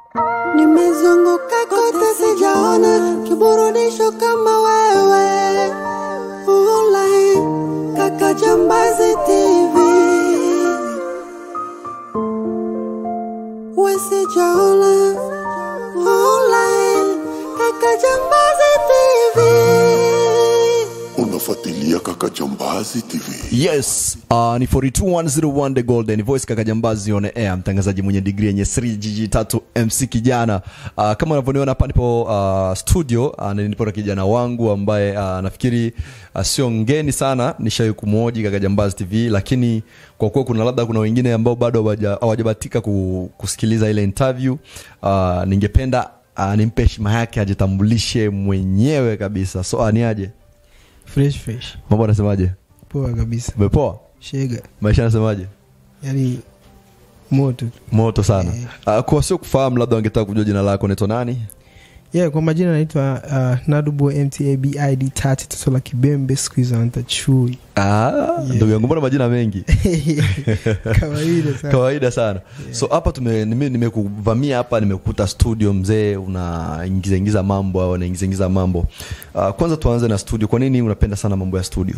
Nimezunguka kote sijaona kiburudisho kama wewe. Ulai kaka Jambazi TV. We sijaona. Ulai kaka Jambazi TV. unafuatilia kaka jambazi tv yes uh, ni 42101 the golden voice kaka jambazi on air mtangazaji mwenye digri yenye 3 jiji tatu mc kijana uh, kama unavyoniona hapa nipo uh, studio uh, na nipo na kijana wangu ambaye uh, nafikiri uh, sio ngeni sana nishawai kumwoji kaka jambazi tv lakini kwa kuwa kuna labda kuna wengine ambao bado hawaja- hawajabatika ku, kusikiliza ile interview uh, ningependa uh, nimpe heshima yake ajitambulishe mwenyewe kabisa so uh, ni aje fresh fresh mambo anasemaje poa kabisa umepoa shega maisha anasemaje yani moto moto sana uh, kwa sio kufahamu labda wangetaka kujua jina lako naitwa nani yeah kwa majina naitwa uh, nadubo mtabid tati toto la kibembe siku hizo anaita chui Ah, ndugu yangu mbona majina mengi kawaida sana kawaida sana so hapa tume- nime- nimekuvamia hapa nimekuta studio mzee unaingiza ingiza mambo au unaingiza ingiza mambo uh, kwanza tuanze na studio kwa nini unapenda sana mambo ya studio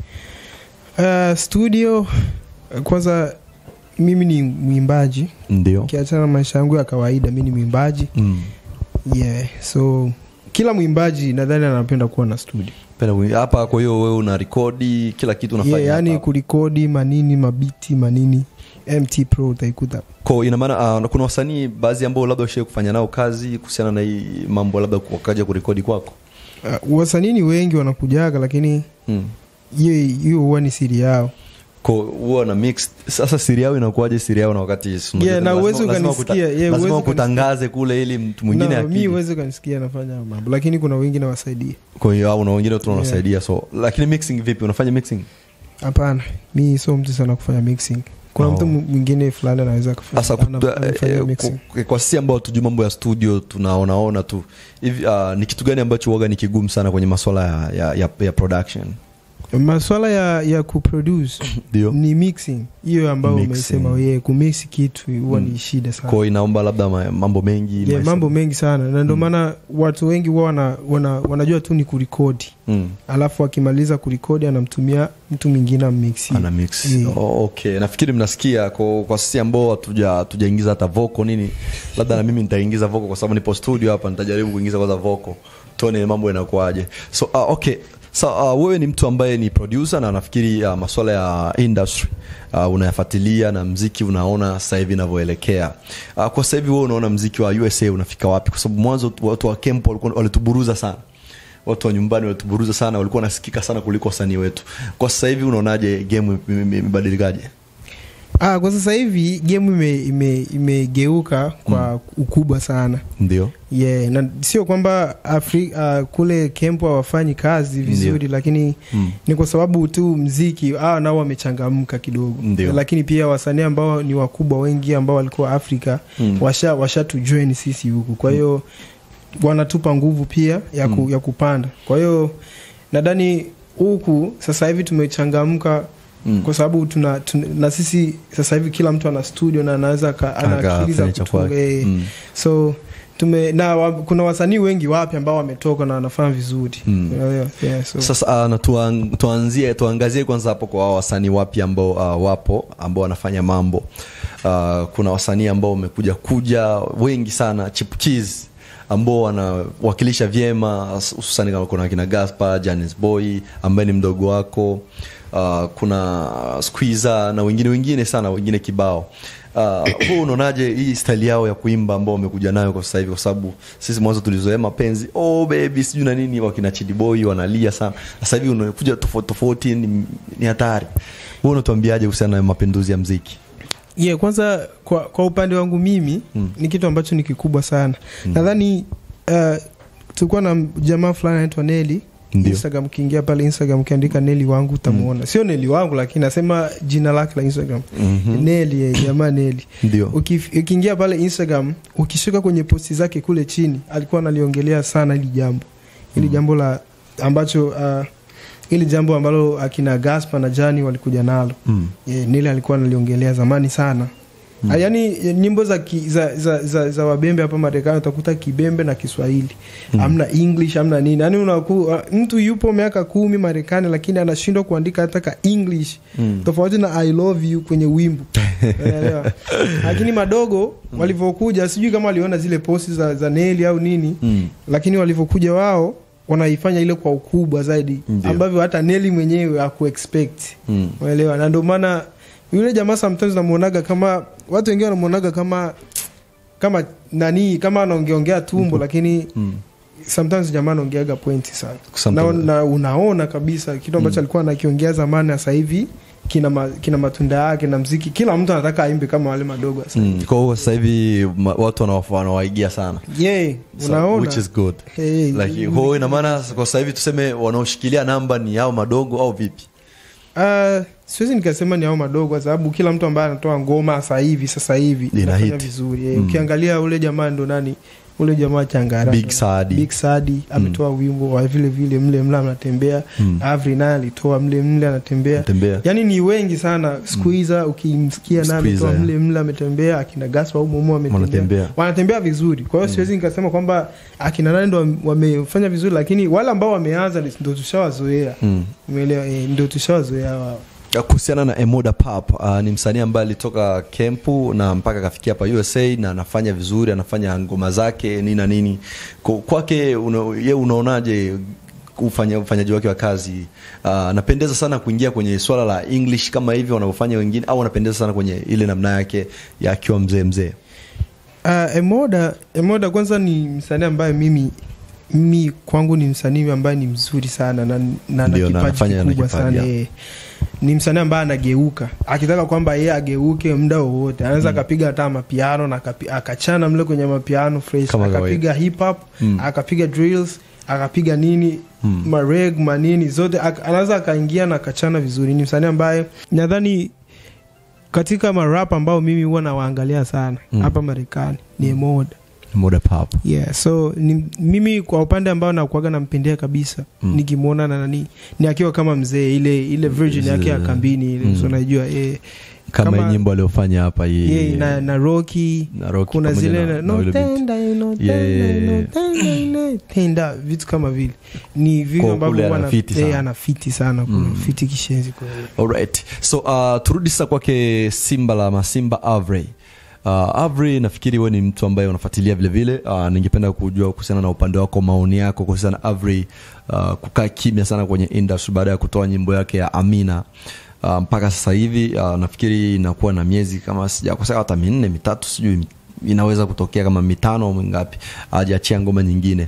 uh, studio uh, kwanza mimi ni mwimbaji ndio ukiachana na maisha yangu ya kawaida mi ni mwimbaji mm. yeah so kila mwimbaji nadhani anapenda kuwa na studio Penda kui- hapa kwa hiyo wewe una rekodi kila kitu unafanya yeah, yani hapa. kurikodi manini mabiti manini mt pro utaikuta Kwa ina maana uh, kuna wasanii baadhi ambao labda ushai kufanya nao kazi kuhusiana na hii mambo labda wakaja kurekodi kwako uh, wasanii ni wengi wanakujaga lakini mm. hiyo hiyo huwa ni siri yao Ko- huwa na mix sasa siri yao inakuwaje siri yao na wakati si unajua Yeah, na lazima- uwezi lazima ukanisikia, kuta- yeah, lazima uwezi kutangaze kule ili mtu mwingine No, mi akija. uwezi ukanisikia nafanya hayo mambo lakini kuna wengi nawasaidia kwa hiyo au na wengine tu wanasaidia so lakini mixing vipi unafanya mixing hapana mi sio mtu sana kufanya mixing kuna Oh. mtu mwingine fulani anaweza kufanya- sasa ana- kuta- anafanya eh, mixing. kwa- kwa sisi ambao tujui mambo ya studio tunaonaona tu hivi uh, ni kitu gani ambacho waga ni kigumu sana kwenye maswala ya, ya, ya, ya production maswala ya ya kuproduce ndio ni mixing hiyo ambayo Mixing. umesema ye kumix kitu huwa Mm. ni shida sana kwao inaomba labda ma- mambo mengi yeah, maisha- mambo mengi sana na ndio maana watu wengi huwa wana, wana, wanajua tu ni kurikodi mm. alafu akimaliza kurikodi anamtumia mtu mwingine ammixi ana mix Yeah. oh, okay nafikiri mnasikia kwa, kwa sisi ambao hatuja- hatujaingiza hata voko nini labda na mimi nitaingiza voko kwa sababu nipo studio hapa nitajaribu kuingiza kwanza voko tuone mambo yanakuaje so uh, okay so, uh, wewe ni mtu ambaye ni producer na nafikiri uh, maswala ya industry uh, unayafuatilia na mziki unaona sasa hivi inavyoelekea uh, kwa sasa hivi wewe unaona mziki wa usa unafika wapi kwa sababu mwanzo watu wa kempo walikuwa- walituburuza sana watu wa nyumbani walituburuza sana walikuwa wanasikika sana kuliko wasanii wetu kwa sasa hivi unaonaje game ime- ime- imebadilikaje ah, kwa sasa hivi gemu imegeuka ime, imegeuka kwa ukubwa sana ndio yeah, na sio kwamba Afri, uh, kule kempo hawafanyi kazi vizuri Ndio. lakini Mm. ni kwa sababu tu mziki ah, nao wamechangamka kidogo Ndio. lakini pia wasanii ambao ni wakubwa wengi ambao walikuwa afrika Mm. washa washatujoin sisi huku kwa hiyo wanatupa nguvu pia ya, ku, Mm. ya kupanda kwa hiyo nadhani huku sasa hivi tumechangamka Mm. kwa sababu tuna, tuna, na sisi sasa hivi kila mtu ana studio na anaweza ka- ana Aka- akili za fanya cha kutunga, kwake. eh. Mm. so tume na wa, kuna wasanii wengi wapya ambao wametoka na wanafanya vizuri Mm. Unaelewa? yeah, so. sasa uh, na tuan, tuanzie tuangazie kwanza hapo kwa hao wasanii wapya ambao uh, wapo ambao wanafanya mambo uh, kuna wasanii ambao wamekuja kuja wengi sana chipukizi ambao wanawakilisha vyema hususani kama kuna kina gaspar janis boy ambaye ni mdogo wako uh, kuna squiza na wengine wengine sana wengine kibao uh, huu unaonaje hii style yao ya kuimba ambao wamekuja nayo kwa sasa hivi kwa sababu sisi mwanzo tulizoea mapenzi oh baby sijui na nini wakina chidiboi wanalia sana sasa hivi unakuja tofauti tofauti ni, ni hatari huu unatuambiaje kuhusiana na mapinduzi ya mziki yeah, kwanza kwa, kwa upande wangu mimi Mm. ni kitu ambacho ni kikubwa sana nadhani uh, tulikuwa na jamaa fulani anaitwa neli Ndio. instagram ukiingia pale instagram ukiandika neli wangu utamuona sio neli wangu lakini nasema jina lake la instagram Mhm. neli eh, jamaa neli ndio Ukif- ukiingia pale instagram ukishuka kwenye posti zake kule chini alikuwa analiongelea sana hili jambo hili jambo la ambacho uh, hili jambo ambalo akina gaspa na jani walikuja nalo mm. yeah, nili alikuwa analiongelea zamani sana mm. yaani nyimbo za, ki, za, za, za, za wabembe hapa marekani utakuta kibembe na kiswahili mm. amna english amna nini yaani unaku, mtu yupo miaka kumi marekani lakini anashindwa kuandika hata ka english mm. tofauti na i love you kwenye wimbo Unaelewa? lakini madogo walivyokuja sijui kama waliona zile posti za, za neli au nini Mm. lakini walivyokuja wao wanaifanya ile kwa ukubwa zaidi Ndio. ambavyo hata neli mwenyewe akuexpect Mm. unaelewa na ndio maana yule jamaa sometimes namuonaga kama watu wengine wanamuonaga kama kama nani kama anaongeongea tumbo lakini Mm. sometimes jamaa anaongeaga pointi sana na, Sometimes. na unaona kabisa kitu ambacho alikuwa anakiongea zamani na sasa hivi kina, ma, kina matunda yake na mziki kila mtu anataka aimbe kama wale madogo sasa Mm. kwa hiyo sasa hivi ma- watu wanawa- wanawaigia sana yeah, So, unaona which is good Hey, like kwa hiyo ina maana kwa sasa hivi tuseme wanaoshikilia namba ni hao madogo au vipi Uh, siwezi nikasema ni hao madogo kwa sababu kila mtu ambaye anatoa ngoma sasa hivi sasa hivi Lina inafanya hit. vizuri eh, Mm. ukiangalia ule jamaa ndo nani ule jamaa changara Big Saadi. Big Saadi ametoa wimbo wa vile vile mle mle anatembea Mm. Avri naye alitoa mle mle anatembea Anatembea. yani ni wengi sana Squeezer ukimsikia naye ametoa Squeezer, mle mle ametembea akina Gaspar au Momo Wanatembea. ametembea wanatembea vizuri kwa hiyo siwezi nikasema kwamba akina nani ndo wamefanya vizuri lakini wale ambao wameanza ndo tushawazoea Mm. umeelewa eh, ndo tushawazoea wao kuhusiana na Emoda Pap uh, ni msanii ambaye alitoka kempu na mpaka akafikia hapa USA na anafanya vizuri, anafanya ngoma zake nini na nini. Kwa- Kwake una, ye unaonaje ufanya, ufanyaji wake wa kazi uh, anapendeza sana kuingia kwenye swala la English kama hivyo wanavyofanya wengine, au anapendeza sana kwenye ile namna yake ya akiwa mzee mzee? Uh, Emoda, Emoda kwanza ni msanii ambaye mimi mimi kwangu ni msanii ambaye ni mzuri sana na, na, na Ndio, na kipaji anafanya na kikubwa kipaji, sana ya. eh. Ni msanii ambaye anageuka akitaka kwamba yeye ageuke muda wowote anaweza akapiga hata mapiano na akapi- akachana mle kwenye mapiano fresh Kama kawaida. akapiga hip hop Mm. akapiga drills akapiga nini Mm. mareg manini zote ak- anaweza akaingia na akachana vizuri ni msanii ambaye nadhani katika marap ambao mimi huwa nawaangalia sana Mm. hapa marekani ni Emoda Emoda Pap. yeah so ni, mimi kwa upande ambao nakuaga nampendea kabisa Mm. mm. nikimwona na nani ni akiwa kama mzee ile ile virgin yake ya Zile- kambini ile Mm. so unajua eh, Kama, Kama- hii nyimbo aliyofanya hapa hii yeah, na, na roki na Rocky kuna pamoja zile na- na, na no yule binti. tenda you know, Yeah, tenda, yeah, you know, yeah. tenda, you know, tenda vitu kama vile ni vitu Kwa ambavyo kule huwa anafiti na- eh, sana. anafiti sana kuna Mm. fiti kishenzi kweli Alright. So uh, turudi sasa kwake Simba la Masimba Avray. Uh, Avray nafikiri wewe ni mtu ambaye unafuatilia vile vile. Uh, ningependa kujua kuhusiana na upande wako, maoni yako kuhusiana na Avray uh, kukaa kimya sana kwenye industry baada ya kutoa nyimbo yake ya Amina. Uh, mpaka sasa hivi uh, nafikiri inakuwa na miezi kama sijakosea hata minne mitatu sijui inaweza kutokea kama mitano au mingapi hajaachia ngoma nyingine.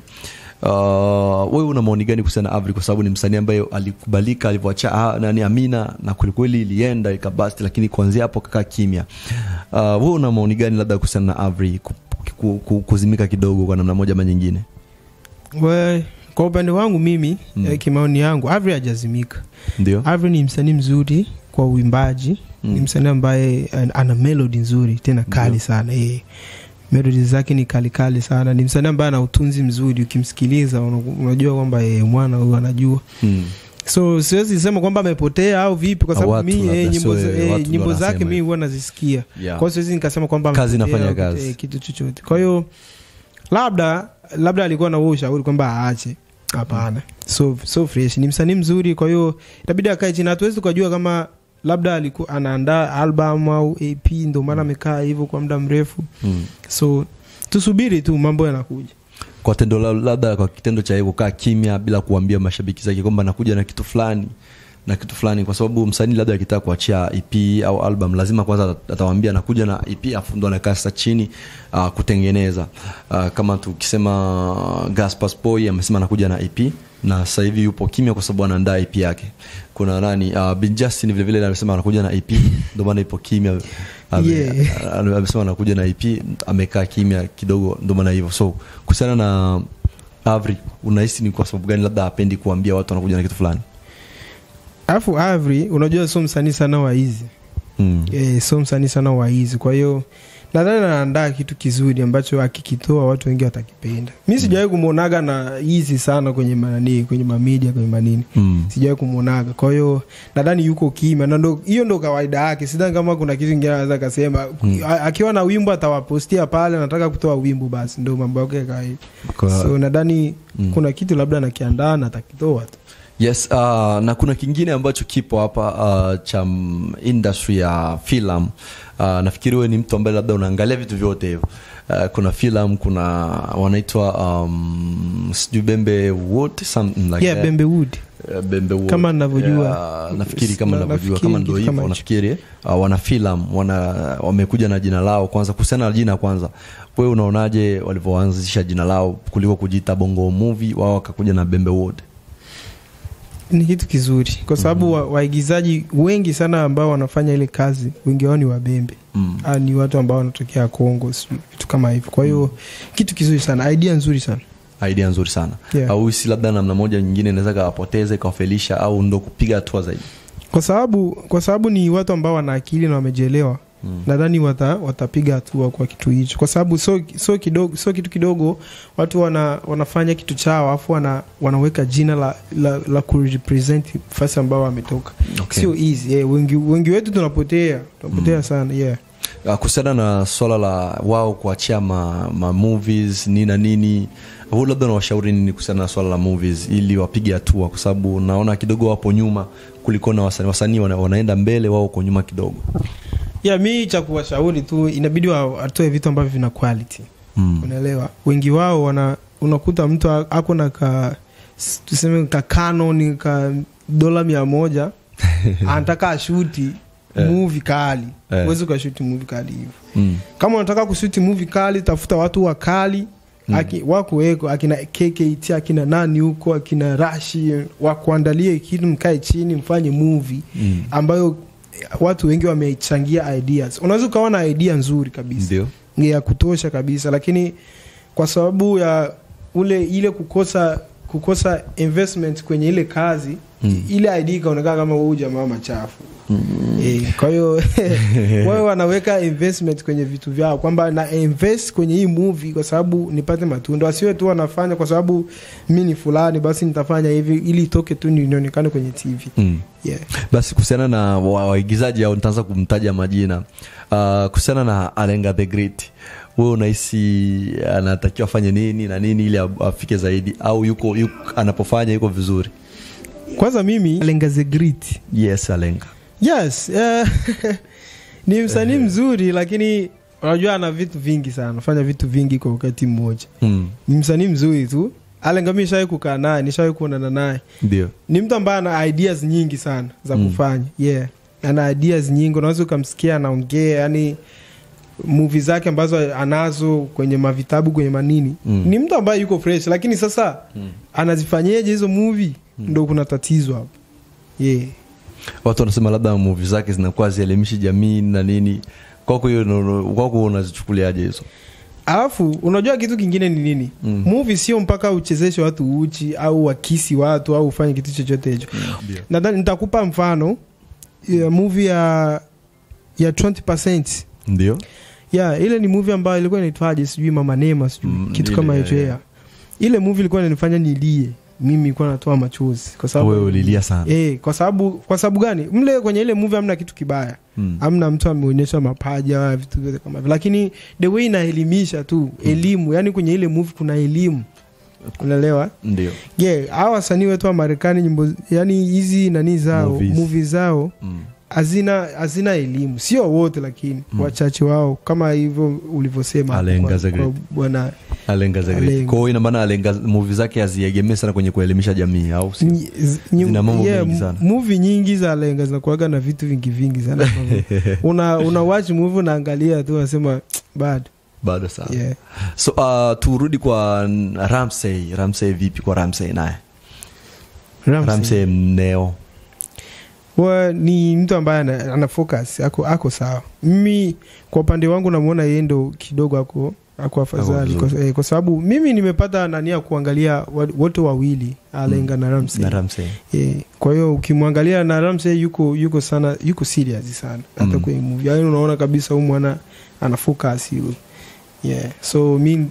Uh, wewe una maoni gani kuhusiana na Avri kwa sababu ni msanii ambaye alikubalika alivyoacha ah, nani Amina na kwelikweli ilienda ikabasti, lakini kuanzia hapo kakaa kimya. Uh, wewe una maoni gani labda kuhusiana na Avri ku, ku, ku, kuzimika kidogo kwa namna moja ama nyingine? We, kwa upande wangu mimi Mm. eh, kimaoni yangu Avri hajazimika Ndio. Avri ni msanii mzuri kwa uimbaji Mm. ni msanii ambaye an- ana melodi nzuri tena kali Ndio. sana eh. melodi zake ni kali kali sana ni msanii ambaye ana utunzi mzuri ukimsikiliza una- unajua kwamba eh, mwana huyu anajua Mm. so siwezi sema kwamba amepotea au vipi kwa Au sababu watu mi labda eh, nyimbo, sio, za- eh, eh, watu ndo nyimbo wanasema zake mi hivyo. huwa nazisikia Yeah. kwa hiyo siwezi nikasema kwamba Kazi amepotea inafanya au, kazi. eh, kitu chochote kwa hiyo labda labda alikuwa na huo ushauri kwamba aache hapana so, so fresh ni msanii mzuri kwa hiyo itabidi akae chini hatuwezi tukajua kama labda alikuwa anaandaa album au ap ndio maana amekaa hivyo kwa muda mrefu Mm. so tusubiri tu mambo yanakuja Kwa tendo la- labda kwa kitendo cha yeye kukaa kimya bila kuambia mashabiki zake kwamba nakuja na kitu fulani na kitu fulani, kwa sababu msanii labda akitaka kuachia EP au album lazima kwanza atawaambia nakuja na EP, afu ndo anakaa sasa chini uh, kutengeneza uh, kama tukisema Gaspar Boy amesema anakuja na EP na sasa hivi yupo kimya kwa sababu anaandaa EP yake. Kuna nani uh, Bin Justin vile vile amesema anakuja na EP ndio maana ipo kimya. Ame- Yeah. ame- amesema anakuja na EP amekaa kimya kidogo ndio maana hivyo. So kuhusiana na Avri unahisi ni kwa sababu gani labda hapendi kuambia watu anakuja na kitu fulani? alafu avri unajua sio msanii sana wa hizi Mm. e, so msanii sana wa hizi kwa hiyo nadhani anaandaa kitu kizuri ambacho akikitoa watu wengi watakipenda mi sijawahi kumwonaga na hizi sana kwenye manani kwenye mamedia kwenye manini Mm. sijawahi kumwonaga kwa hiyo nadhani yuko kimya na ndo hiyo ndo kawaida yake sidhani kama kuna kitu ingine anaweza akasema A- akiwa na wimbo atawapostia pale anataka kutoa wimbo basi ndo mambo yake ya kawaida Kwa- so nadhani kuna kitu labda anakiandaa na atakitoa tu yes uh, na kuna kingine ambacho kipo hapa uh, cha mm, industry ya filam uh, nafikiri wewe ni mtu ambaye labda unaangalia vitu vyote hivyo uh, kuna filam kuna wanaitwa um, sijui bembe wood something like yeah that. bembe wood Uh, bembe wood. Kama ninavyojua. Yeah, nafikiri kama Na- navyojua nafikiri kama ndo kitu hivyo kama hicho. nafikiri uh, wana filam wana wamekuja na jina lao kwanza kuhusiana na jina kwanza wewe unaonaje walivyoanzisha jina lao kuliko kujiita bongo movie wao wakakuja na bembe wood ni kitu kizuri kwa sababu wa, waigizaji wengi sana ambao wanafanya ile kazi wengi wao ni wabembe mm. Ah, ni watu ambao wanatokea Kongo sijui vitu kama hivyo kwa hiyo kitu kizuri sana idea nzuri sana idea nzuri sana Yeah. au si labda namna moja nyingine inaweza kawapoteza ikawafelisha au ndo kupiga hatua zaidi kwa sababu kwa sababu ni watu ambao wana akili na wamejielewa Mm. nadhani wata, watapiga hatua kwa kitu hicho kwa sababu so, so, kidogo, so kitu kidogo watu wana, wanafanya kitu chao alafu wana, wanaweka jina la, la, la kurepresent fasi ambao wametoka Okay. sio easy yeah, wengi, wengi wetu tunapotea tunapotea sana yeah. Uh, kuhusiana na swala la wao kuachia ma, ma movies nini na nini huu labda nawashauri nini kuhusiana na swala la movies ili wapige hatua kwa sababu naona kidogo wapo nyuma kuliko na wasanii wasanii wana, wanaenda mbele wao uko nyuma kidogo yeah, mi cha kuwashauri tu inabidi wa- watoe vitu ambavyo vina quality mm. unaelewa wengi wao wana unakuta mtu a- ako na ka s- tuseme ka canon ka dola mia moja anataka ashuti Eh. movie kali Eh. huwezi ukashuti movie kali hivyo Mm. kama unataka kushuti movie kali tafuta watu wakali Aki, wakuweko akina kkt akina nani huko akina rashi wakuandalie kitu mkae chini mfanye movie Mm. ambayo watu wengi wamechangia ideas unaweza ukawa na idea nzuri kabisa ndio ni ya kutosha kabisa lakini kwa sababu ya ule ile kukosa kukosa investment kwenye ile kazi Mm. ile ID ikaonekana kama huu jamaa machafu e, kwa hiyo wao wanaweka investment kwenye vitu vyao kwamba na invest kwenye hii movie kwa sababu nipate matunda wasiwe tu wanafanya kwa sababu mi ni fulani basi nitafanya hivi ili itoke tu nionekane kwenye tv mm. yeah. basi kuhusiana na wa- waigizaji au nitaanza kumtaja majina uh, kuhusiana na alenga the great wewe unahisi anatakiwa afanye nini na nini ili a- afike zaidi au yuko, yuko anapofanya yuko vizuri kwanza mimi lenga the great yes alenga yes eh, ni msanii mzuri lakini unajua ana vitu vingi sana anafanya vitu vingi kwa wakati mmoja mm. ni msanii mzuri tu alenga mi shawai kukaa naye nishawai kuonana naye ndio ni mtu ambaye ana ideas nyingi sana za Mm. kufanya yeah ana ideas nyingi unaweza ukamsikia anaongea yani muvi zake ambazo anazo kwenye mavitabu kwenye manini Mm. ni mtu ambaye yuko fresh lakini sasa anazifanyeje hizo muvi ndo kuna tatizo hapo yeah. watu wanasema labda muvi zake zinakuwa zielimishi jamii na nini kwako hiyo no- no- kwako unazichukuliaje hizo alafu unajua kitu kingine ni nini Mm. movie sio mpaka uchezeshe watu uchi au wakisi watu au ufanye kitu chochote hicho nadhani nitakupa mfano ya movie ya ya 20% ndio ya ile ni movie ambayo ilikuwa inaitwaje sijui mama nema sijui Mm, kitu ile, kama ya, hicho ya. ya ile movie ilikuwa inanifanya nilie mimi nilikuwa natoa machozi kwa sababu wewe ulilia sana Eh, kwa sababu kwa sababu gani mle kwenye ile movie hamna kitu kibaya Mm. hamna mtu ameonyesha mapaja vitu vyote kama hivyo lakini the way inaelimisha tu elimu yani kwenye ile movie kuna elimu unaelewa ndio je yeah, hawa wasanii wetu wa marekani nyimbo yani hizi nani zao Movies. movie zao mm. hazina hazina elimu sio wote lakini wachache wao kama hivyo ulivyosema hapo Alenga kwa- Zagreb. kwa bwana alenga zaidi Alenga. kwa hiyo ina maana alenga muvi zake haziegemee sana kwenye kuelimisha jamii au si Nyi- z- nyi- Zina mambo yeah, mengi m- sana. movie nyingi za lenga zinakuaga na vitu vingi vingi sana ambavyo una, una watch movie unaangalia tu unasema bad bado sana yeah. so uh, turudi kwa n- ramsey ramsey vipi kwa ramsey naye Ramsey. ramsey mneo Wa, ni mtu ambaye ana, ana focus ako, ako sawa mimi kwa upande wangu namwona yeye ndo kidogo ako ako afadhali Ako kwa, eh, kwa sababu mimi nimepata nani ya kuangalia wa- wote wawili alenga na Ramsey na Ramsey Eh, kwa hiyo ukimwangalia na Ramsey yuko yuko sana yuko serious sana hata Mm. kwenye movie yaani unaona kabisa huyu mwana ana focus huyu yeah so mi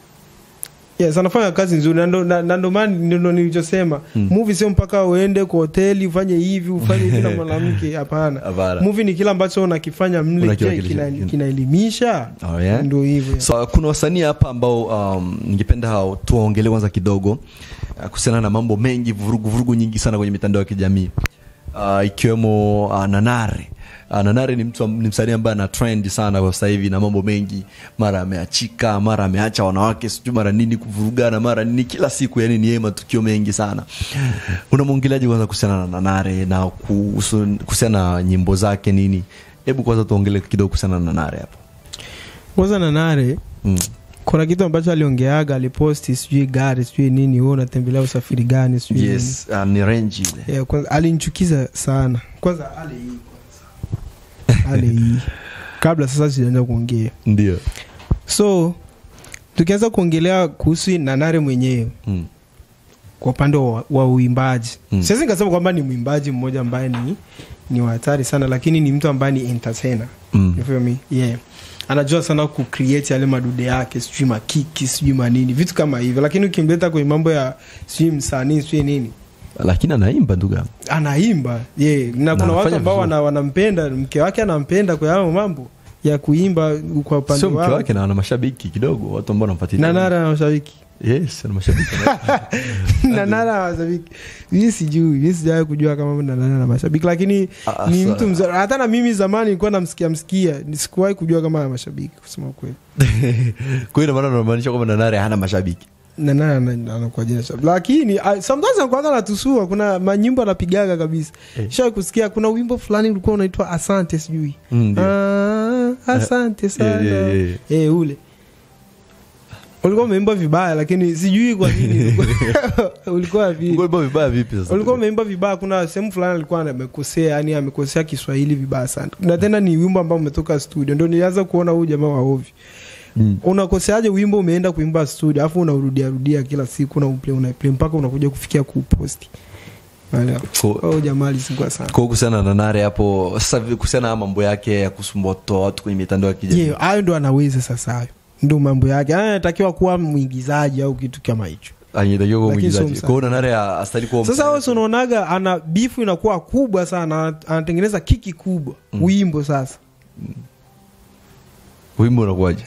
yes anafanya kazi nzuri na ndo- na na ndo maana ndo nilichosema Mm. movie sio mpaka uende kwa hoteli ufanye hivi ufanye hivi na mwanamke hapana Hapana. movie ni kile ambacho unakifanya mle je, Unakiwakilisha. kina- kinaelimisha Oh, yeah? ndio hivyo so kuna wasanii hapa ambao um, ningependa hao tuwaongelee kwanza kidogo uh, kuhusiana na mambo mengi vurugu vurugu nyingi sana kwenye mitandao ya kijamii uh, ikiwemo uh, nanare uh, nanare ni mtu am- ni msanii ambaye ana trend sana kwa sasa hivi na mambo mengi mara ameachika mara ameacha wanawake sijui mara nini kuvurugana mara nini kila siku yani ni yeye matukio mengi sana unamwongeleaje kwanza kuhusiana na nanare na kuhusu- kuhusiana na nyimbo zake nini hebu kwanza tuongele kidogo kuhusiana na nanare hapo kwanza na nare mm. kuna kitu ambacho aliongeaga aliposti sijui gari sijui nini wewe unatembelea usafiri gani sijui nini. yes uh, ni renji ile Yeah, kwanza alinichukiza sana kwanza ale hii kwanza ale hii kabla sasa sijaanza kuongea ndio so tukianza kuongelea kuhusu nanare mwenyewe mm. kwa upande wa, wa uimbaji Mm. mm. siwezi nikasema kwamba ni mwimbaji mmoja ambaye ni ni wa hatari sana lakini ni mtu ambaye ni entertainer Mm. You feel me? yeah anajua sana kucreate yale madude yake sijui makiki sijui manini vitu kama hivyo lakini ukimleta kwenye mambo ya sijui msanii sijui nini lakini anaimba ndugu yangu anaimba yeah. na kuna watu anafanya ambao vizuri. wana, wanampenda mke wake anampenda kwa hayo mambo ya kuimba kwa upande sio mke wao wake na ana mashabiki kidogo watu ambao wanamfuatilia nanara na mashabiki yes ana mashabiki nanara na mashabiki mi sijui mi sijawai kujua kama nanara na mashabiki lakini Ah, ni sa- mtu mzuri hata na mimi zamani nilikuwa namsikia msikia sikuwahi kujua kama ana mashabiki kusema ukweli kwa hiyo maana unamaanisha kwamba nanare hana mashabiki nanara anakuwa jina shabiki lakini uh, sometimes anakuwaga natusua kuna manyimbo anapigaga kabisa Eh. shawai kusikia kuna wimbo fulani ulikuwa unaitwa asante sijui Mm, ndio. Ah, asante sana yeah, yeah, yeah. Eh, ule ulikuwa umeimba vibaya lakini sijui kwa nini ulikuwa vile Ulikuwa vibaya vipi sasa ulikuwa umeimba vibaya kuna sehemu fulani alikuwa amekosea yani amekosea kiswahili vibaya sana na tena ni wimbo ambao umetoka studio ndo nilianza kuona huyu jamaa waovi Mm. unakoseaje wimbo umeenda kuimba studio alafu unaurudia rudia kila siku unauplay unaiplay mpaka unakuja kufikia kuuposti Unaelewa? Ko- Huyu jamaa alisingua sana kwa kuhusiana na nare hapo sasa vi- kuhusiana na mambo yake ya kusumbua kutoa watu kwenye mitandao ya kijamii yeah, hayo ndo anaweza sasa hayo ndo mambo yake Haya anatakiwa kuwa mwigizaji au kitu kama hicho anatakiwa kuwa Lakini sio mwigizaji kwa hiyo nanare astahili kuwa sasa msanii. wewe si unaonaga ana bifu inakuwa kubwa sana ana- anatengeneza kiki kubwa wimbo sasa wimbo unakuwaje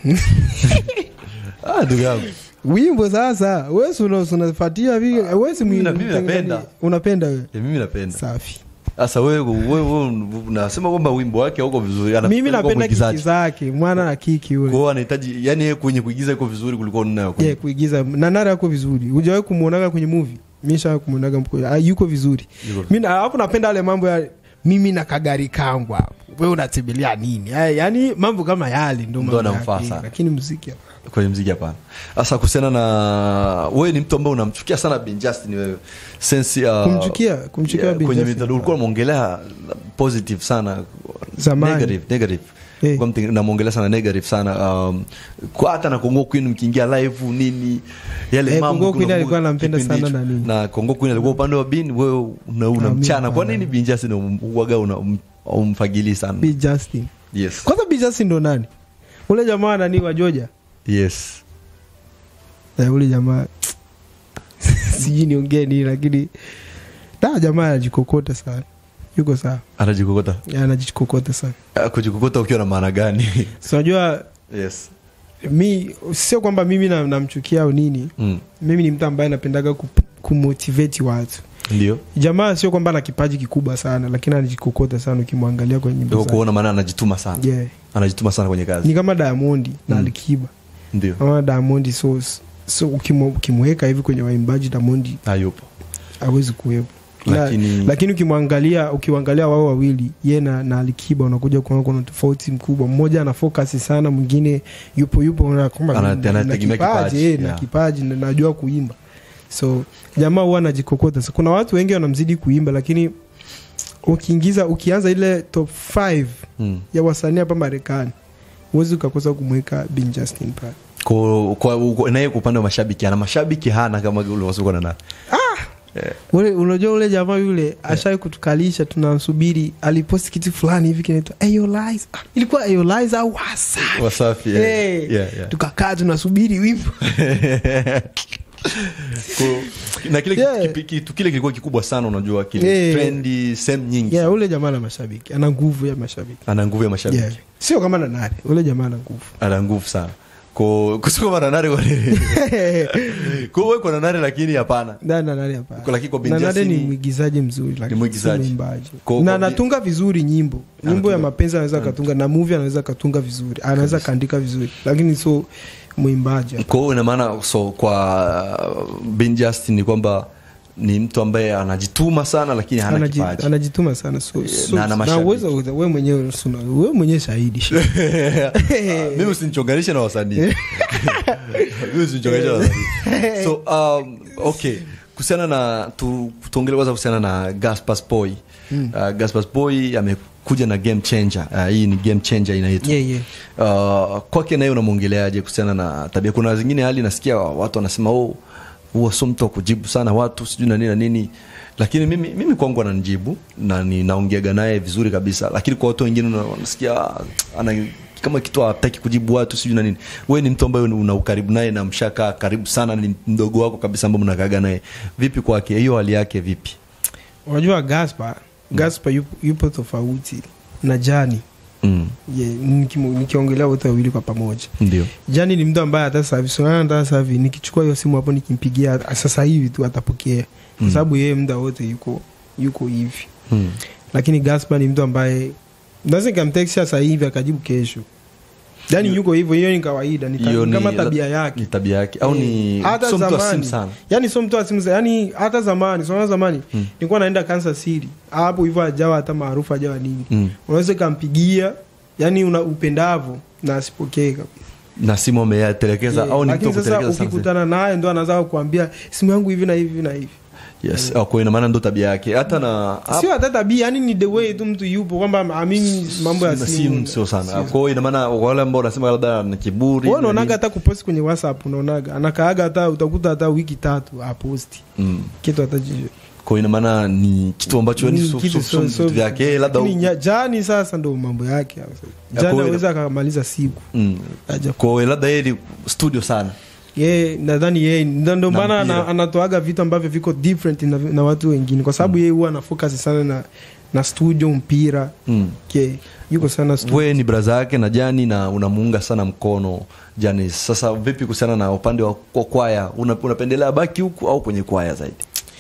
ah ndugu yangu wimbo sasa wewe si una- si unafuatia vile wewe si Mimi na- mwi- mimi napenda. unapenda wewe Eh, mimi napenda safi sasa wewe wewe wewe unasema kwamba wimbo wake hauko vizuri mimi Anafikiri kuwa napenda kiki mwigizaji. zake mwana na kiki kwa ule hiyo anahitaji yani yeye kwenye kuigiza iko vizuri kuliko ninayo kwenye yeah, kuigiza nanara yako vizuri hujawahi kumwonaga kwenye movie mi shawai kumwonaga mko- ah, yuko vizuri Yuko mi na- alafu napenda ale mambo ya mimi na kagari kangu hapo we unatembelea nini Ay, yani mambo kama yale ndo Ndo mambo anamfaa yake, sana. lakini muziki hapana. kwenye mziki hapana sasa kuhusiana na wewe ni mtu ambaye unamchukia sana Ben Justin wewe sense uh, Kumchukia- kumchukia Ben kwenye Justin. mitandao ulikuwa unamwongelea positive sana Zamani. negative negative Eh. Kwa mtu- namwongelea sana negative sana um, kwa hata na Kongo Queen mkiingia live nini yale Eh, mambo Kongo Queen kuna- alikuwa anampenda kipindi sana hicho. na nini. na Kongo Queen alikuwa upande wa Bin wewe una, una Ah, mimi mchana kwa hapana. nini Ben Justin um- uwaga una um- umfagili sana B Justin yes kwanza B Justin ndo nani ule jamaa nani wa Georgia yes eh, ule jamaa sijui niongee nini lakini da jamaa anajikokota sana yuko sawa anajikokota Ya, anajikokota sana Ah, kujikokota ukiwa na maana gani so unajua yes mi sio kwamba mimi na- namchukia au nini mm. mimi ni mtu ambaye napendaga ku- kumotivate watu ndio jamaa sio kwamba ana kipaji kikubwa sana lakini anajikokota sana ukimwangalia kwenye nyimbo Ndio zake. kuona maana anajituma sana yeah. anajituma sana kwenye kazi ni kama diamondi na Mm. alikiba ndio kama diamondi so, so ukimwe- ukimweka hivi kwenye waimbaji diamondi hayupo awezi kuwepo Lakini- la, lakini ukimwangalia ukiwangalia wao wawili ye na, na alikiba unakuja kuona kuna tofauti mkubwa mmoja ana focus sana mwingine yupo yupo unaona kwamba Ana- na- na anategemea kipaji, kipaji, eh, na yeah. kipaji na najua kuimba so jamaa huwa anajikokota So, kuna watu wengi wanamzidi kuimba lakini ukiingiza ukianza ile top 5 mm. ya wasanii hapa marekani huwezi ukakosa kumweka bin justin pale Kwa- kwa- kwa- naye kwa upande wa mashabiki ana mashabiki hana kama ulivyosema na nani ule unajua ule jamaa yule ashawai kutukalisha tunamsubiri aliposti kitu fulani hivi kinaitwa Eyolize. Ah, ilikuwa Eyolize au Wasafi. Wasafi, yeah. Hey, Yeah, yeah. tukakaa tunasubiri wimbo Kwa- na kile Yeah. kipi- kitu kile kilikuwa kikubwa sana unajua kile Yeah. trendi sehemu nyingi yeah, ule jamaa na mashabiki ana nguvu ya mashabiki ana nguvu ya mashabiki yeah. sio kama nanare ule jamaa ana nguvu ana nguvu sana Ko- kusiko mananare kwa nini kwa wewe kwa nanare lakini hapana Da, Nanare hapana. Kwa- lakini kwa Bin Nanare Justin ni ni- mwigizaji mzuri lakini mwigizaji. si mwimbaji. Kwa- na kwa- anatunga vizuri nyimbo nyimbo Anatunga. ya mapenzi anaweza akatunga na movie anaweza akatunga vizuri anaweza akaandika vizuri lakini sio mwimbaji kwa hiyo ina maana so kwa uh, Ben Justin ni kwamba ni mtu ambaye anajituma sana lakini hana Anaji- kipaji anajituma sana so, so, na ana na mashabiki. uwezo wewe mwenyewe suna- wewe mwenyewe shahidi mimi usinichonganishe na wasanii mimi usinichonganishe na wasanii so um, okay kuhusiana na tu, tuongele kwanza kuhusiana na Gaspar Boy mm. uh, Gaspar Boy amekuja na game changer uh, hii ni game changer inaitwa Yeah, yeah. uh, kwake naye unamwongeleaje kuhusiana na tabia kuna zingine hali nasikia watu wanasema oh huwa sio mtu wa kujibu sana watu sijui na nini na nini lakini mimi, mimi kwangu ananijibu na ninaongeaga naye vizuri kabisa lakini kwa watu wengine una- wanasikia ah, ana kama kitu hataki kujibu watu sijui na nini wewe ni mtu ambaye una ukaribu naye na mshakaa karibu sana ni mdogo wako kabisa ambao mnakaga naye vipi kwake hiyo hali yake vipi unajua Gaspar Gaspar yupo, yupo tofauti na Jani mm. yeah, nikimu- nikiongelea wote wawili kwa pamoja ndio Jani ni mtu ambaye hata sasa hivi sio hata sasa hivi nikichukua hiyo simu hapo nikimpigia sasa hivi tu atapokea kwa Mm. sababu yeye muda wote yuko yuko hivi mm. lakini Gaspar ni mtu ambaye naweza nikamtext sasa hivi akajibu kesho yani yuko hivyo hiyo ni kawaida ni, Hiyo ni kama ni- tabia ni yake tabia yake au ni hata sio mtu wa simu zamani sana yani sio mtu wa simu sana yani hata zamani sio zamani Mm. nilikuwa naenda Kansas City hapo hivyo ajawa hata maarufu ajawa nini mm. unaweza ukampigia yani una upendavo na asipokee kabisa na simu ameyatelekeza Yeah, au ni mtu lakini wa sasa kutelekeza sana ukikutana naye ndo anaanza kukuambia simu yangu hivi na hivi na hivi yes yeah. kwa ina maana ndo tabia yake hata na sio hata tabia yani ni the way tu mtu yupo kwamba amini mambo ya na simu simu sio sana kwa hiyo ina maana kwa wale ambao wanasema labda na kiburi wewe na unaonaga nini. hata kuposti kwenye whatsapp unaonaga anakaaga hata utakuta hata wiki tatu aposti mm. kitu hata jicho kwa hiyo ina maana ni kitu ambacho ni Ni su- kitu su- so- su- so- vitu vyake labda lakini nya- jani sasa ndo mambo yake hayo sasa. jani kwa- aweza akamaliza siku mm. aja kwa hiyo labda yeye ni studio sana ye nadhani yeye ndo ndo Na maana mpira. ana- anatoaga vitu ambavyo viko different na, na watu wengine kwa sababu yeye huwa anafocus sana na na studio mpira mm. ke yuko sana studio. wewe ni braza yake na jani na unamuunga sana mkono jani sasa vipi kuhusiana na upande wa kwa kwaya Una- unapendelea baki huku au kwenye kwaya zaidi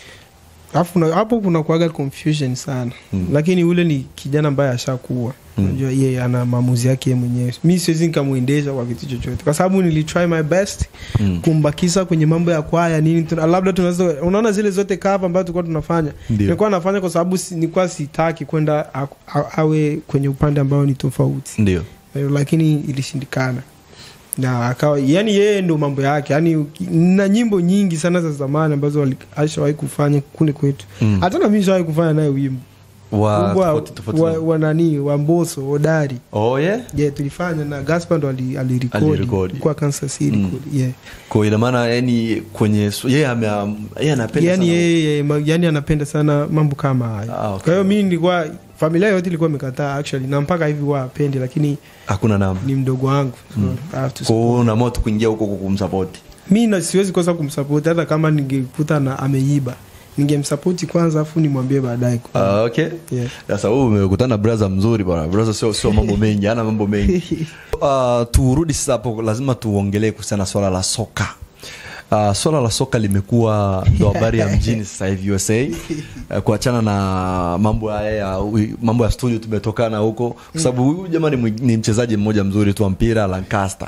Alafu na- hapo kuna kuaga confusion sana Mm. lakini ule ni kijana ambaye ashakuwa Mm. unajua yeye ana maamuzi yake yeye mwenyewe mi siwezi nikamwendesha kwa kitu chochote kwa sababu nilitry my best Mm. kumbakisa kwenye mambo ya kwaya nini tuna, labda tunaweza unaona zile zote kava ambazo tulikuwa tunafanya Ndio. nilikuwa nafanya kwa sababu si, nilikuwa sitaki kwenda a- a- awe kwenye upande ambao ni tofauti ndio Eh, lakini ilishindikana na akawa yani yeye ndo mambo yake yani uki- na nyimbo nyingi sana za zamani ambazo wali- ashawahi kufanya kule kwetu Mm. hata na mimi shawahi kufanya naye wimbo wa Wimbo wa, tofauti tofauti wa, na- wa nani wa mboso hodari oh yeah yeah, tulifanya na gaspar ndo ali- Alirekodi. alirekodi kwa kansas city Mm. kule, yeah. kwa ina maana yani kwenye su- yeye ame yeye anapenda yani sana yeye ma- yani anapenda sana mambo kama hayo Ah, okay. kwa hiyo mi nilikuwa familia yote ilikuwa imekataa actually na mpaka hivi huwa apendi lakini hakuna namna ni mdogo wangu so I have to kwa hiyo unaamua tu kuingia huko kwa kumsupport mi na siwezi kosa kumsapoti hata kama ningekuta na ameiba ningemsapoti kwanza afu nimwambie baadaye Ah, okay Yeah. sasa wewe umekutana na brother mzuri bwana brother sio sio mambo mengi hana mambo mengi uh, turudi sasa hapo lazima tuongelee kuhusiana na swala la soka Uh, swala la soka limekuwa ndo habari ya mjini sasa hivi USA uh, kuachana na mambo haya ya mambo ya studio tumetokana huko kwa sababu huyu jamaa ni, mwi- ni mchezaji mmoja mzuri tu wa mpira Lancaster.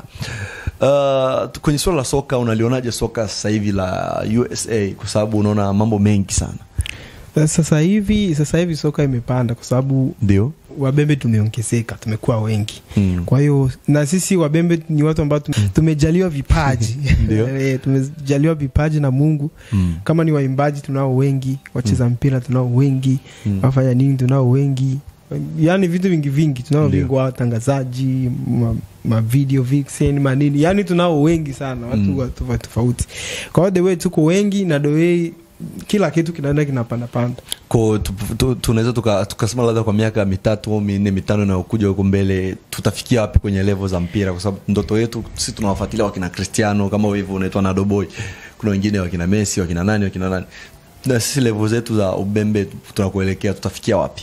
Uh, kwenye swala la soka unalionaje soka sasa hivi la USA kwa sababu unaona mambo mengi sana sasa hivi sasa hivi soka imepanda kwa sababu ndio wabembe tumeongezeka tumekuwa wengi Mm. kwa hiyo na sisi wabembe ni watu ambao tum- tumejaliwa vipaji Ndio. Eh, tumejaliwa vipaji na mungu Mm. kama ni waimbaji tunao wengi wacheza mpira tunao wengi Mm. wafanya nini tunao wengi yaani vitu vingi vingi tunao Ndio. vingi watangazaji ma, ma video vixen manini yani tunao wengi sana watu Mm. wa tofauti tofauti kwa hiyo the way tuko wengi na the way kila kitu kinaenda kinapandapanda ko tu- tu- tunaweza tuka- tukasema labda kwa miaka mitatu au minne mitano inayokuja huko mbele tutafikia wapi kwenye levo za mpira kwa sababu ndoto yetu sisi tunawafuatilia wakina cristiano kama hivyo unaitwa nadoboy kuna wengine wakina messi wakina nani wakina nani na sisi levo zetu za ubembe tunakuelekea tutafikia wapi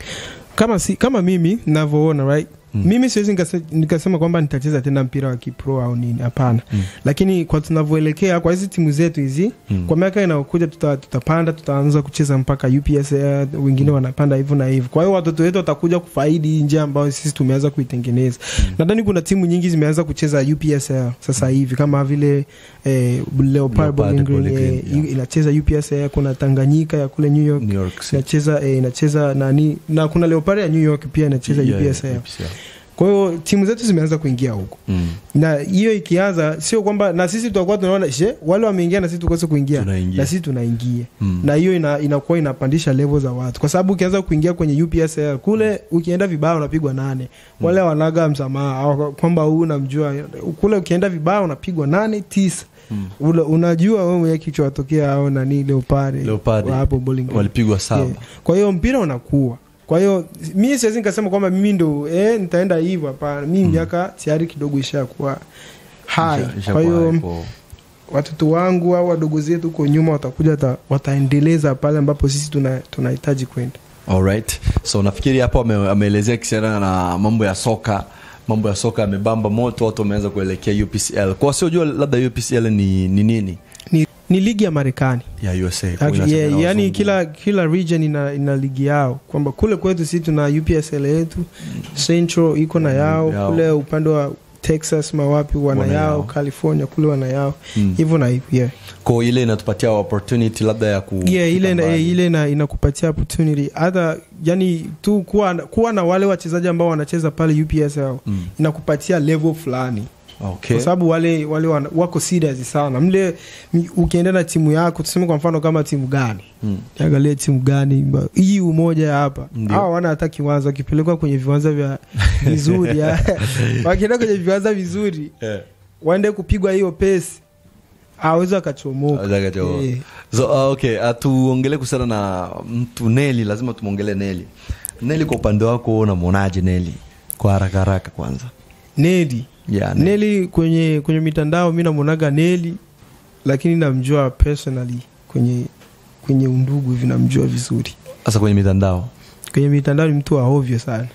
kama si, kama mimi navyoona right Mm. mimi siwezi nikase- nikasema kwamba nitacheza tena mpira wa kipro au nini hapana Mm. lakini kwa tunavyoelekea kwa hizi timu zetu hizi Mm. kwa miaka inayokuja tuta, tutapanda tutaanza kucheza mpaka ups wengine wanapanda hivyo na hivyo kwa hiyo watoto wetu watakuja kufaidi hii njia ambayo sisi tumeanza kuitengeneza nadhani kuna timu nyingi zimeanza kucheza upsl sasa hivi kama vile eh, leopard Leopard Bowling Green, Bowling eh, Green, yeah. inacheza upsl kuna tanganyika ya kule new york new york City. inacheza eh, inacheza nani na kuna leopard ya new york pia inacheza Yeah, yeah, upsl UPSL. kwa hiyo timu zetu zimeanza kuingia huko Mm. na hiyo ikianza sio kwamba na sisi tutakuwa tunaona she wale wameingia na sisi tukose kuingia Tunaingia. na sisi tunaingia Mm. na hiyo ina, inakuwa inapandisha level za watu kwa sababu ukianza kuingia kwenye upsl kule ukienda vibaya unapigwa nane wale wanaga msamaha au kwamba huu unamjua kule ukienda vibaya unapigwa nane tisa Mm. Ule, unajua wewe mwenyewe kichwa watokea au nani leopare Leopard, hapo bowling green. walipigwa saba Yeah. kwa hiyo mpira unakuwa kwa hiyo mi siwezi nikasema kwamba mimi ndo eh, nitaenda hivyo hapana mi miaka tayari kidogo ishakuwa hai Isha- ishakuwa kwa hiyo hapo. watoto wangu au wadogo zetu huko nyuma watakuja wata, wataendeleza pale ambapo sisi tuna- tunahitaji kwenda Alright. so nafikiri hapo ame- ameelezea kisiana na mambo ya soka mambo ya soka yamebamba moto watu wameanza kuelekea upcl kwa wasiojua labda upcl ni, ni nini ni, ni ligi ya marekani ya usa Actually, Inacheza yeah, na yani wazungu. kila kila region ina, ina ligi yao kwamba kule kwetu sisi tuna upsl yetu central iko na yao Yao. kule upande wa texas mawapi wana, Wana yao. yao. california kule wana yao Mm. hivyo na hivyo yeah. Kwa ile inatupatia opportunity labda ya ku yeah, ile, kufika na, mbali. ile na, inakupatia opportunity hata yani tu kuwa, kuwa na wale wachezaji ambao wanacheza pale upsl Mm. inakupatia level fulani okay. kwa sababu wale wale wana, wako serious sana mle mi- ukienda na timu yako tuseme kwa mfano kama timu gani mm. angalia timu gani ba- hii umoja hapa Ndio. hawa wana hata kiwanja wakipelekwa kwenye viwanja vya vizuri ya- wakienda kwenye viwanja vizuri yeah. waende kupigwa hiyo pesi awezi akachomoka Aweza akachomoka. Eh. so, uh, okay uh, tuongele kuhusiana na mtu neli lazima tumwongele neli neli kwa upande wako unamwonaje neli kwa haraka haraka kwanza neli yeah, Neli. neli kwenye kwenye mitandao mi namwonaga neli lakini namjua personally kwenye kwenye undugu hivi namjua vizuri sasa kwenye mitandao kwenye mitandao ni mtu wa ovyo sana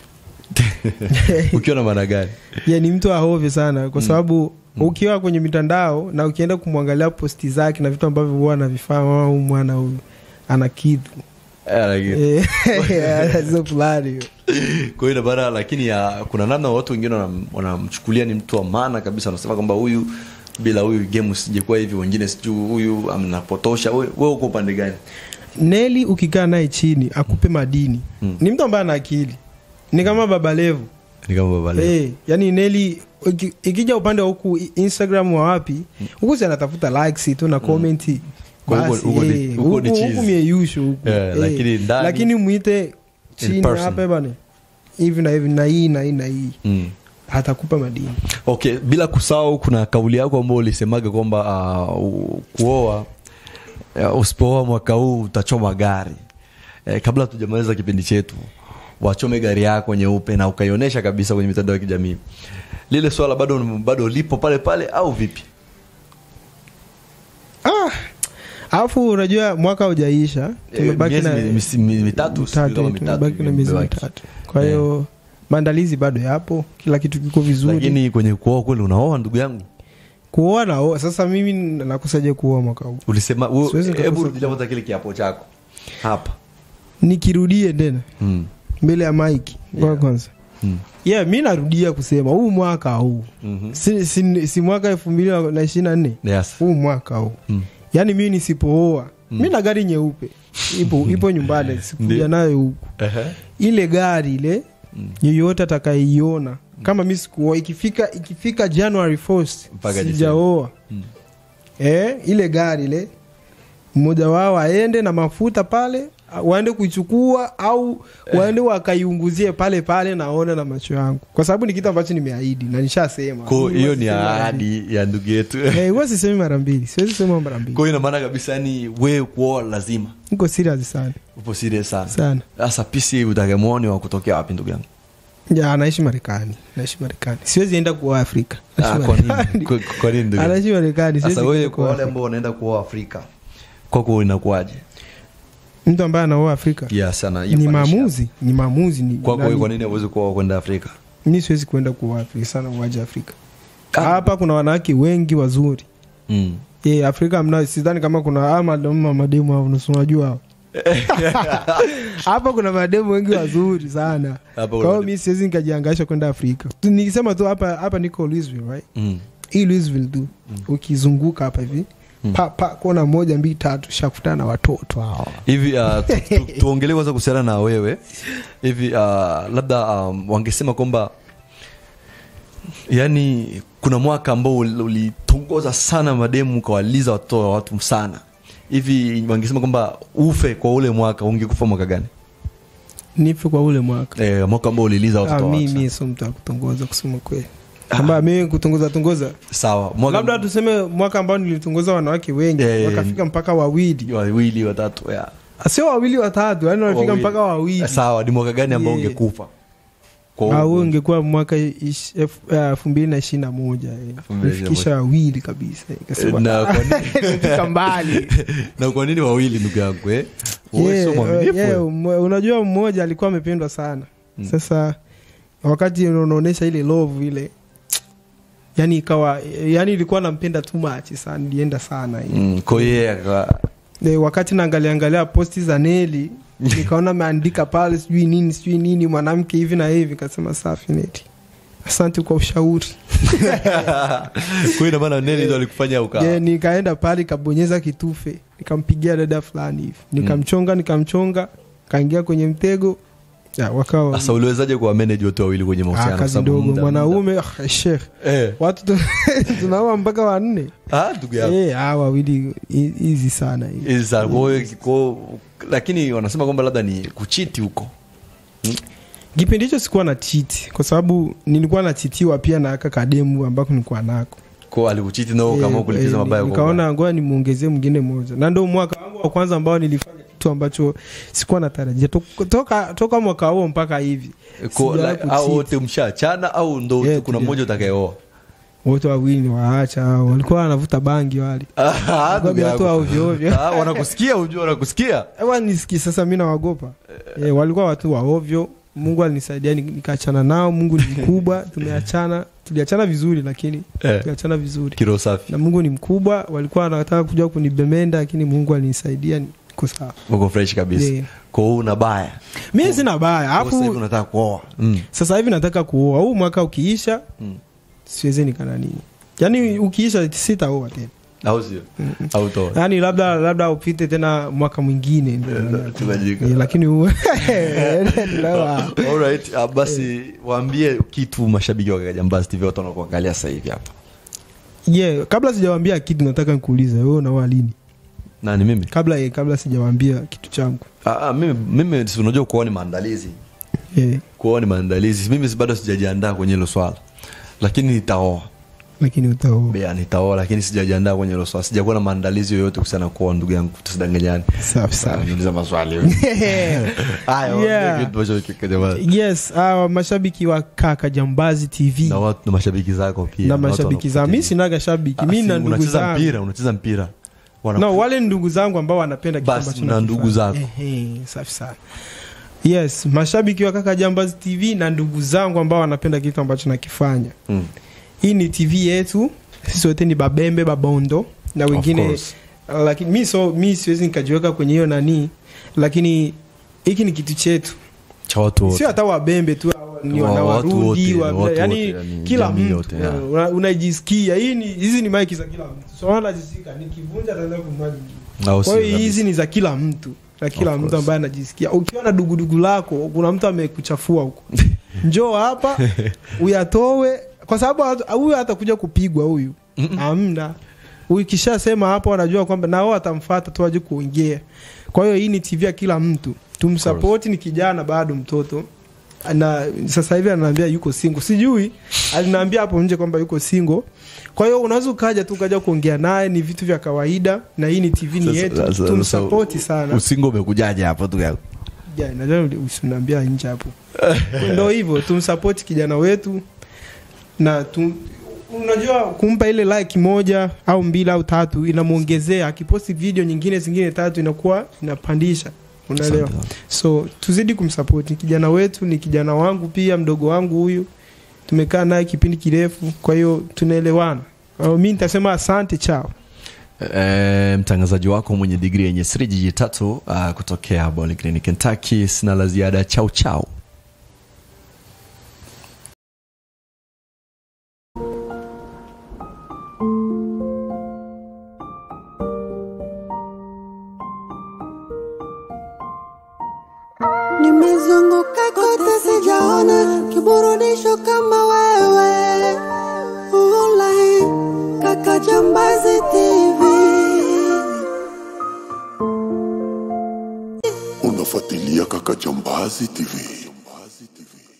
ukiwa na maana gani yeah, ni mtu wa ovyo sana kwa sababu ukiwa kwenye mitandao na ukienda kumwangalia posti zake na vitu ambavyo huwa anavifanya au mwana huyu ana kitu Eh, lakini- Eh, sio fulani hiyo. kwa hiyo ina maana lakini ya, kuna namna watu wengine wanam- wanamchukulia ni mtu wa maana kabisa wanasema kwamba huyu bila huyu game usijekuwa hivi wengine sijuu huyu anapotosha we we uko upande gani neli ukikaa naye chini akupe madini Mm. ni mtu ambaye ana akili ni kama baba levu ni kama baba leo. hey, yani neli iki- ikija upande wa huku i- instagram wa wapi huku si anatafuta likes tu na komenti Kwa huko- Basi, huko ni- eh, huko ni huku- cheese. huku mieyusho huku Eh, Eh, lakini ndani- lakini mwite chini person. hapa bana hivi na hivi na hii na hii na hii mm. atakupa madini okay bila kusahau kuna kauli yako ambayo ulisemaga kwamba uh, kuoa uh, usipooa mwaka huu utachoma gari eh, kabla tujamaliza kipindi chetu wachome gari yako nyeupe na ukaionyesha kabisa kwenye mitandao ya kijamii lile swala bado bado lipo pale pale au vipi ah alafu unajua mwaka ujaisha tumebaki miezi na mi- misi- mi- mitatu, sijui mitatu, kama mitatu tumebaki na hivi miezi imebaki. mitatu kwa hiyo maandalizi bado yapo kila kitu kiko vizuri lakini kwenye kuoa kweli unaoa ndugu yangu kuoa naoa sasa mimi nakusaje kuoa mwaka huu ulisema u- Siwezi hebu nikakosa rudilia kwanza kile kiapo chako hapa nikirudie tena mm. mbele ya mike yeah. kwanza Mm. yeah mi narudia kusema huu mwaka huu Mhm. si, si, si mwaka elfu mbili na ishiri na nne yes. huu mwaka huu mm. yaani mi nisipooa mi na gari nyeupe ipo ipo nyumbani sikuja Ndio. nayo huku Ehe. ile gari ile yeyote atakaiona kama mi sikuoa ikifika ikifika january 1st Mpaka sijaoa Mm. eh, ile gari ile mmoja wao aende na mafuta pale waende kuichukua au waende wakaiunguzie pale pale naona na macho yangu kwa sababu ni kitu ambacho nimeahidi na nishasema Ko hiyo Huwa ni sisemi mara mbili. ahadi ya ndugu yetu Eh, huwa sisemi mara mbili siwezi sema mara mbili kwa hiyo ina maana kabisa ni wewe kuoa lazima niko serious sana upo serious sana sana sasa pisi utagemwoni wa kutokea wapi ndugu yangu ya anaishi marekani naishi marekani siwezi enda kuoa afrika Ah, Anaishi kwa nini? Marekani. Kwa- kwa nini ndugu yangu? anaishi marekani siwezi sasa wewe kwenda kwa kuoa wale Afrika. ambao wanaenda kuoa afrika kwako inakuwaje mtu ambaye anaoa afrika yes, sana ni maamuzi ni maamuzi ni kwako wewe nani- kwa nini hauwezi kuoa kwenda afrika mi siwezi kuenda kuoa afrika sana uwaja afrika hapa kuna wanawake wengi wazuri mm. ye afrika mna sidhani kama kuna ama ama mademu hao nusu unajua hao hapa kuna mademu wengi wazuri sana Hapa kwa kuna hiyo mademu. mi siwezi nikajiangaisha kwenda afrika Tu- nikisema tu hapa hapa niko louisville right Mm. hii louisville tu ukizunguka hapa hivi pa, pa kona moja mbili tatu shakutana na watoto hawa hivi uh, tu, tu, tuongelee kwanza kuhusiana na wewe hivi uh, labda um, wangesema kwamba yani kuna mwaka ambao ul- ulitongoza sana mademu ukawaliza watoto wa watu sana hivi wangesema kwamba ufe kwa ule mwaka ungekufa mwaka gani nife kwa ule mwaka e, mwaka ambao uliliza ah, watoto wa mi watu mi sio mtu akutongoza kusema kweli kwamba mimi kutongoza tongoza sawa mwaka labda tuseme mwaka ambao nilitongoza wanawake wengi Eh, wakafika mpaka wawili wawili watatu ya sio wawili watatu yani wanafika Wawili. mpaka wawili sawa ni mwaka gani ambao Yeah. ungekufa Kwa au huo- ungekuwa mwaka ish- elfu- eh, elfu mbili na ishiri na moja eh. Elfu mbili na ishiri na nifikisha wawili kabisa eh. Nikasema, Na kwa nini- nimefika mbali na kwa nini wawili ndugu yangu eh? Wewe Yeah, sio mwaminifu, yeah, wewe. umo- unajua mmoja alikuwa amependwa sana sasa wakati unaonyesha ile love ile yani ikawa yani ilikuwa nampenda tu machi sana nilienda sana hiyo Mm, kwa hiyo yeye aka- e, wakati naangalia angalia posti za neli nikaona ameandika pale sijui nini sijui nini mwanamke hivi na hivi kasema safi neti asante kwa ushauri kwa hiyo ina maana neni ndo alikufanya uka yeah, nikaenda pale kabonyeza kitufe nikampigia dada fulani hivi nikamchonga nikamchonga kaingia kwenye mtego ya, wakawa sasa uliwezaje kuwa manage wote wawili kwenye Ah, mahusiano kazi Kwa sababu ndogo muda- mwanaume ah, shekh muda- eh watu tu- tunaoa mpaka wanne ah ndugu yangu Eh, ah, wawili hi- hizi sana hizi. Hizi sana. Kwa hiyo- kwa- lakini wanasema kwamba labda ni kuchiti huko kipindi hicho sikuwa na chiti kwa sababu nilikuwa nachitiwa pia na aka kademu ambako nilikuwa nako kwa alikuchiti nao kama Eh, kulipiza eh, mabaya kwa nikaona ngoja nimuongezee mwingine mmoja na ndo mwaka wangu wa kwanza ambao nilifanya kitu ambacho sikuwa natarajia Tok- toka, toka mwaka huo mpaka hivi Kwa- sijawahi like, au kucheat. wote mshaachana au ndo Yeah, kuna tulia. mmoja utakayeoa wote wawili ni waacha hao. walikuwa wanavuta bangi wale Ah, ndugu ni watu yangu. wa ovyo ovyo. Ah, wanakusikia ujua wanakusikia Ewa nisiki sasa mi nawagopa e, walikuwa watu wa ovyo mungu alinisaidia ni- nikaachana nao mungu ni mkubwa tumeachana tuliachana vizuri lakini Eh. tuliachana vizuri kiro safi na mungu ni mkubwa walikuwa wanataka kuja kunibemenda lakini mungu alinisaidia niko sawa uko fresh kabisa Yeah. kwa hiyo una baya mi sina baya Kwa sasa hivi alafu unataka kuoa mm. sasa hivi nataka kuoa huu mwaka ukiisha Mm. siweze nikananii yaani ukiisha sitaoa tena au sio au toa yaani labda labda upite tena mwaka mwingine ndio Eh, naona. tunajika. Eh, lakini huu- Ndoa. Alright, uh, basi waambie kitu mashabiki wa Kajambazi TV watu wanakuangalia sasa hivi hapa. yeah, kabla sijawambia kitu nataka nikuulize wewe unaoa lini Nani mimi? kabla eh, kabla sijawambia kitu changu Ah, ah, mimi mimi si unajua kuoa ni maandalizi. yeah. Kuoa ni maandalizi. Mimi si bado sijajiandaa kwenye hilo swala. Lakini nitaoa. lakini utaoa Bea nitaoa lakini sijajiandaa kwenye hilo swala. Sijakuwa na maandalizi yoyote kuhusiana na kuoa ndugu yangu. Tusidanganyane. safi sana Niuliza maswali. Haya, Yeah. waambie kitu mashabiki wa Kajambazi. yes uh, mashabiki wa kaka jambazi tv Na watu na mashabiki zako pia. na watu mashabiki zangu mi wanakufuatilia. sinaga shabiki Ah, mi si, na ndugu unacheza zangu mpira, unacheza mpira. Wana- no wale ni ndugu zangu ambao wanapenda kitu Basi, ambacho na nakifanya. ndugu zako. Ehe, safi sana yes mashabiki wa kaka jambazi tv na ndugu zangu ambao wanapenda kitu ambacho nakifanya Mm. hii ni tv yetu sisi wote ni babembe babondo na wengine course. lakini mi so mi siwezi nikajiweka kwenye hiyo nani lakini hiki ni kitu chetu Cha watu wote. sio hata wabembe tu ni Wa- watu wanawarundi wote, wa, watu yani, wote, yani kila jamii mtu yote, yeah. una- unajisikia hii ni hizi ni maiki za kila mtu so anajisikia nikivunja ataenda kununua nyingine Au kwa sio hiyo kabisa. hizi ni za kila mtu na kila Of mtu course. ambaye anajisikia ukiwa na dugudugu lako kuna mtu amekuchafua huko njoo hapa uyatowe kwa sababu hata- huyu hatakuja kupigwa huyu amna ukishasema hapo wanajua kwamba nao watamfata tu waje kuongea kwa hiyo hii ni tv ya kila mtu tumsapoti ni kijana bado mtoto na sasa hivi ananiambia yuko single sijui aliniambia hapo nje kwamba yuko single kwa hiyo unaweza ukaja tu ukaja kuongea naye ni vitu vya kawaida na hii ni tv ni Sasa- yetu sasa- tumsapoti sasa sana usingo umekujaje hapo tu yako Ja, najua usiniambia nje hapo ndo hivyo tumsapoti kijana wetu na tum, unajua kumpa ile like moja au mbili au tatu inamwongezea akiposti video nyingine zingine tatu inakuwa inapandisha unaelewa Asante. so tuzidi kumsapoti kijana wetu ni kijana wangu pia mdogo wangu huyu tumekaa naye kipindi kirefu kwa hiyo tunaelewana Kwa hiyo mi nitasema asante chao E, mtangazaji wako mwenye digri yenye siri jiji tatu uh, kutokea Bowling Green Kentucky. Sina la ziada, chau chau. Nimezunguka kote sijaona kiburudisho kama wewe. Ulai kaka Jambazi TV. Unafuatilia Kaka Jambazi TV. Jambazi TV.